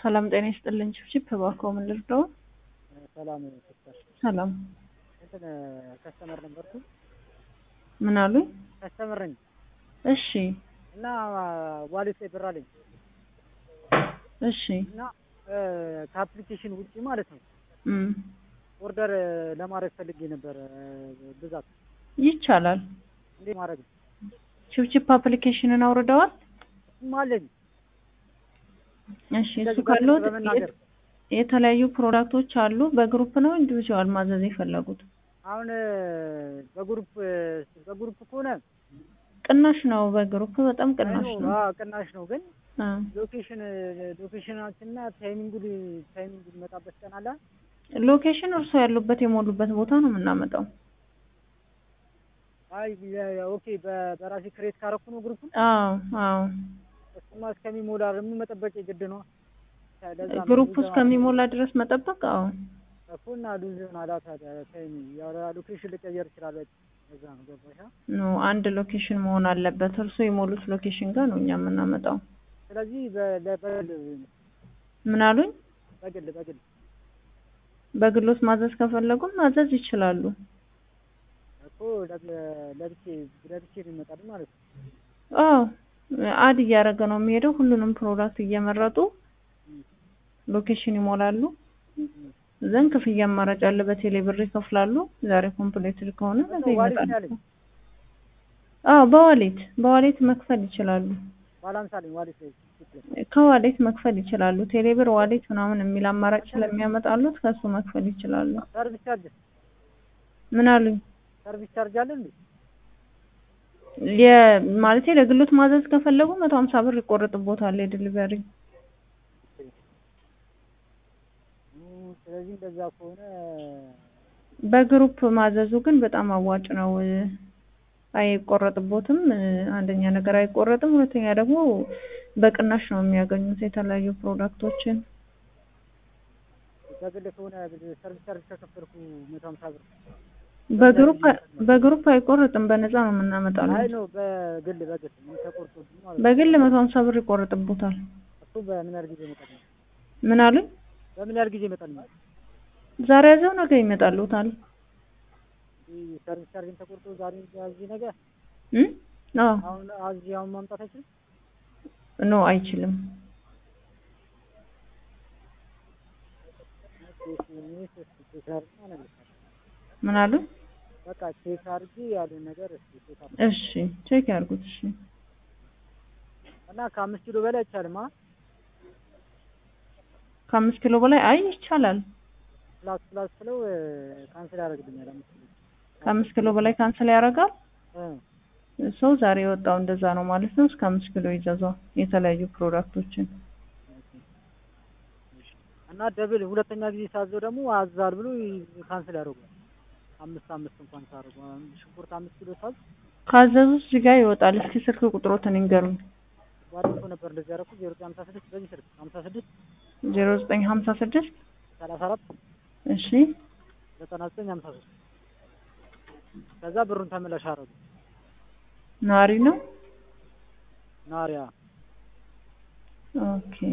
ሰላም ጤና ይስጥልኝ። ችፕ እባክዎ ምን ልርዳው? ሰላም ሲስተር፣ ሰላም እንትን ከስተመር ነበርኩ። ምን አሉኝ? ከስተመር ነኝ እሺ እና ዋሌት ላይ ብር አለኝ እሺ እና ከአፕሊኬሽን ውጪ ማለት ነው እም ኦርደር ለማድረግ ፈልጌ ነበር ብዛት ይቻላል። እንዴት ማድረግ ነው? ችፕችፕ አፕሊኬሽንን አውርደዋል? እሱም አለኝ እሺ እሱ እንደዚህ ካለዎት በመናገር የተለያዩ ፕሮዳክቶች አሉ። በግሩፕ ነው ኢንዲቪዥዋል ማዘዝ የፈለጉት? አሁን በግሩፕ በግሩፕ ከሆነ ቅናሽ ነው። በግሩፕ በጣም ቅናሽ አይ ነው። ነው፣ አዎ ቅናሽ ነው ግን አ ሎኬሽን ሎኬሽናችንና ታይሚንጉ ታይሚንጉ የሚመጣበት ቀን አለ። ሎኬሽን እርስዎ ያሉበት የሞሉበት ቦታ ነው የምናመጣው። አይ የ- ኦኬ በ- በራሴ ክሬት ካረኩ ነው ግሩፑን። አዎ አዎ እሱማ እስከሚሞላ ደግሞ መጠበቅ የግድ ነው። ለዛ ነው ግሩፕ ሉዝ እስከሚሞላ ድረስ መጠበቅ። አዎ እኮ እና ሉዝ ይሆናል ታዲያ ታይም ያው ሎኬሽን ልቀየር ይችላል። በዛ ነው ገባሽ? አ? ኖ አንድ ሎኬሽን መሆን አለበት። እርስዎ የሞሉት ሎኬሽን ጋር ነው እኛ የምናመጣው። ስለዚህ በ- ለ- በግል ምን አሉኝ? በግል በግል በግሎት ማዘዝ ከፈለጉም ማዘዝ ይችላሉ። እኮ ለ- ለብቼ ለብቼ ይመጣል ማለት ነው። አዎ አድ እያደረገ ነው የሚሄደው። ሁሉንም ፕሮዳክት እየመረጡ ሎኬሽን ይሞላሉ። ዘንድ ክፍያ አማራጭ አለ። በቴሌ ብር ይከፍላሉ። ዛሬ ኮምፕሌትድ ከሆነ ነገ ዋሌት ይመጣል። ነው ያለኝ አዎ በዋሌት በዋሌት መክፈል ይችላሉ። ባላንስ አለኝ ዋሌት ላይ ችግር ከዋሌት መክፈል ይችላሉ። ቴሌ ብር ዋሌት ምናምን የሚል አማራጭ ስለሚያመጣሉት ከሱ መክፈል ይችላሉ። ሰርቪስ ቻርጅ ምን አሉኝ? ሰርቪስ ቻርጅ አለ እንዴ? የማለቴ ለግሎት ማዘዝ ከፈለጉ መቶ ሀምሳ ብር ይቆረጥቦታል የዲሊቨሪ እም፣ ስለዚህ እንደዛ ከሆነ በግሩፕ ማዘዙ ግን በጣም አዋጭ ነው። አይቆረጥቦትም። አንደኛ ነገር አይቆረጥም፣ ሁለተኛ ደግሞ በቅናሽ ነው የሚያገኙት የተለያዩ ፕሮዳክቶችን። በግል ከሆነ ሰርቪስ ቻርጅ ከከፈልኩ መቶ ሀምሳ ብር በግሩፕ በግሩፕ አይቆረጥም፣ በነፃ ነው የምናመጣለው። አይ ነው በግል በግል ምን ተቆርጦብኝ ማለት ነው። በግል መቶ ሀምሳ ብር ይቆረጥቦታል። እሱ በምን ያህል ጊዜ ይመጣል? ምን አሉኝ? በምን ያህል ጊዜ ይመጣል? ዛሬ ያዘው ነገ ይመጣሉታል። ይህ ሰርቪስ ቻርጅን ተቆርጦ ዛሬ እዚህ ነገ እም? አዎ አሁን እዚህ አሁን ማምጣት አይችልም። ኖ አይችልም። ምን አሉኝ? በቃ ቼክ አድርጊ ያሉን ነገር እስኪ ቼክ አድርጊ እሺ ቼክ ያርጉት። እሺ እና ከአምስት ኪሎ በላይ አይቻልም። አ ከአምስት ኪሎ በላይ አይ ይቻላል። ፕላስ ፕላስ ስለው ካንስል ያደርግልኛል። አምስት ኪሎ ከአምስት ኪሎ በላይ ካንስል ያደርጋል። እ ሰው ዛሬ የወጣው እንደዛ ነው ማለት ነው። እስከ አምስት ኪሎ ይዘዟል የተለያዩ ፕሮዳክቶችን። እና ደብል ሁለተኛ ጊዜ ሳዘው ደግሞ አዛል ብሎ ካንስል ያደርጓል። አምስት አምስት እንኳን ሳደርጉ አሁን ሽንኩርት አምስት ኪሎ ሳዝ ካዘዙት እዚህ ጋር ይወጣል። እስኪ ስልክ ቁጥሮትን ይንገሩኝ። ባለፈው ነበር እንደዚህ ያደረኩት ዜሮ ዘጠኝ ሀምሳ ስድስት በዚህ ስልክ ሀምሳ ስድስት ዜሮ ዘጠኝ ሀምሳ ስድስት ሰላሳ አራት እሺ ዘጠና ዘጠኝ ሀምሳ ሶስት ከዛ ብሩን ተመላሽ አደረጉ። ናሪ ነው። ናሪያ ኦኬ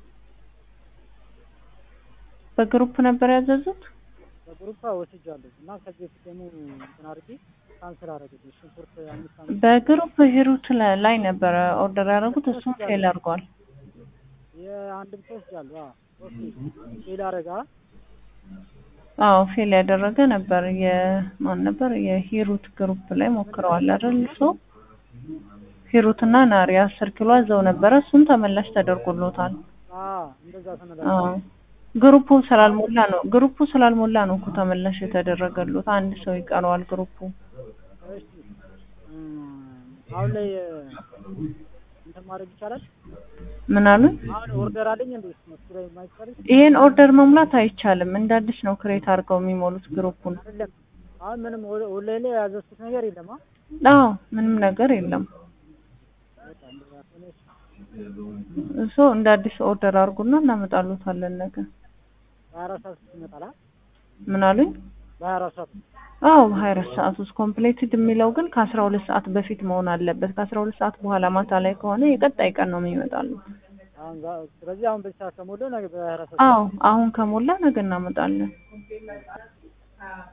በግሩፕ ነበር ያዘዙት። በግሩፕ ወስጃለሁ እና ከዚህ በፊት ደግሞ እንትን አድርጌ ካንስል አደረጉት። ሽንኩርት አምስት አምስት በግሩፕ ሂሩት ለ- ላይ ነበረ ኦርደር ያደረጉት። እሱም ፌል አድርጓል። የአንድም ሰው ወስጃለሁ። አዎ ኦኬ ሌላ አረጋ አዎ ፌል ያደረገ ነበር። የማን ነበር? የሂሩት ግሩፕ ላይ ሞክረዋል አይደል? ሰው ሂሩትና ናሪ አስር ኪሎ አዘው ነበረ። እሱም ተመላሽ ተደርጎሎታል። አዎ እንደዛ ተመላሽ አዎ ግሩፑ ስላልሞላ ነው። ግሩፑ ስላልሞላ ነው እኮ ተመላሽ የተደረገሉት። አንድ ሰው ይቀረዋል ግሩፑ። እሺ እም፣ አሁን ላይ እንትን ማድረግ ይቻላል። ምን አሉኝ? አሁን ኦርደር አለኝ እንዴ? እሱ ላይ የማይቻልም ይሄን ኦርደር መሙላት አይቻልም። እንደ አዲስ ነው ክሬት አድርገው የሚሞሉት ግሩፑን። አይደለም። አሁን ምንም ኦን- ኦንላይን ላይ ያዘዝኩት ነገር የለም። አ አዎ ምንም ነገር የለም። በቃ እንደዛ ከሆነ እሺ። እሱ እንደ አዲስ ኦርደር አድርጉና እናመጣሉታለን ነገ። በሀያ አራት ሰዓት ውስጥ ይመጣል። አ ምን አሉኝ? በሀያ አራት ሰዓት ውስጥ አዎ በሀያ አራት ሰዓት ውስጥ ኮምፕሌትድ የሚለው ግን ከአስራ ሁለት ሰዓት በፊት መሆን አለበት። ከአስራ ሁለት ሰዓት በኋላ ማታ ላይ ከሆነ የቀጣይ ቀን ነው የሚመጣሉት። አሁን ዛ- ስለዚህ አሁን በዚህ ሰዓት ከሞላው ነገ በሀያ አራት ሰዓት አዎ አሁን ከሞላ ነገ እናመጣለን።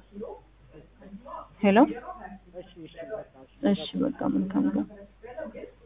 ሄሎ እሺ እሺ በቃ እሺ እሺ በቃ መልካም ቀን።